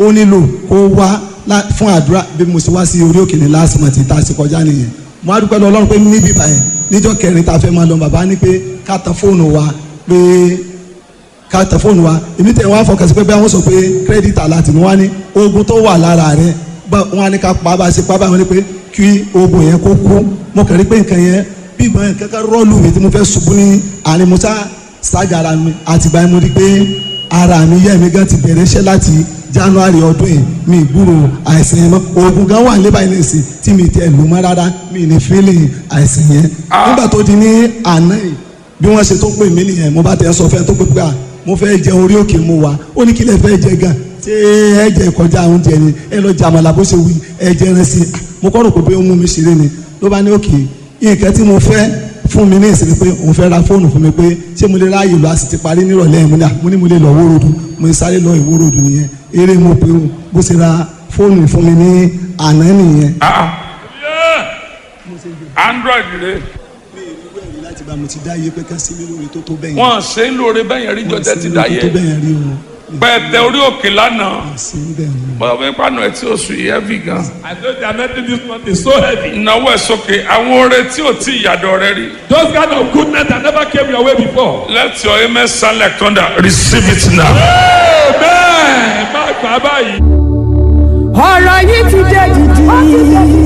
ó nílò kó wá lá- fún àdúrà bí mo ṣe wá sí orí òkè ní last month tá a ṣe kọjá nìyẹn mo á dúpẹ́ lọ ọlọ́run pé níbí báyẹn níjọ́ kẹrin tá a fẹ́ máa lọ bàbá ní pé ká tan fóònù wa pé ká tẹ fóònù wa èmi tẹ wọn afọkàn sí pé bí wọn sọ pé credit alert ni wọn ní oògùn tó wà lára rẹ bá wọn ní ká pa bá a ṣe pa bá wọn ní pé kí oògùn yẹn kó kú mo kàn rí pé nǹkan yẹn bí ìgbọ́n yẹn kankan rọ́ọ̀lù mi tí mo fẹ́ ṣubú ní àárín mo sá ṣáàgà ara mi àtìgbà yẹn mo rí pé ara mi yẹ́ mi gan ti bẹ̀rẹ̀ iṣẹ́ láti january ọdún yìí mi gbúrò àìsàn yẹn mọ́ oògùn gan wà lébàá yẹn nìsín tí mi tẹ lù mọ́ rárá mi ní feeling àìsàn yẹn nígbà tó di ní àná yìí bí wọ́n ṣe tó pè mí nìyẹn mo bá tẹ sọ fẹ́ tó pé pé à mo fẹ́ jẹ orí òkè mu wa ó ní kí lè fẹ́ jẹ gan ṣé ẹ jẹ kọjá oúnjẹ ni ẹ lọ jẹ àmàlà bó ṣe wí ẹ jẹ ẹran sí i mo kọ́ rò pé bí ó mú mi ṣeré ni ló bá ní òkè nǹkan tí mo fẹ́ fún mi ní ìsinmi pé òun fẹ́ ra fóònù fún mi pé ṣé mo lè ráàyè lọ a sì ti parí nírọ̀lẹ́ yẹn mo ní à mo ní mo lè lọ wórodù mo ní sáré lọ ìwórodù nìyẹn eré mo pé o bó ṣe ra fóònù fún mi ní àná nìyẹn. Ah, ah. android rẹ mi ì rí wẹ̀rí láti bá mo ti dá iye pé ká sí mi lórí tó tó bẹ́yẹn. wọn ṣe ń lóore bẹ́yẹn rí jọjẹ ti dá tó yẹ bẹ́yẹn rí o. pẹ̀tẹ orí òkè lánàá sí bẹ́ẹ̀ ni. bọ́dọ̀ fẹ́ pàánù ẹ̀ tí ó sùn yìí heavy gan. I know the anointing this month is so heavy. ìnáwó ẹ̀ sókè àwọn oore tí ò tí ìyàdọ̀ rẹ rí. Those kind of goodness that never came your way before. let your amen sound like thunder receive it now. Amen. Má gbà báyìí. ọ̀rọ̀ yìí ti dé dìdì.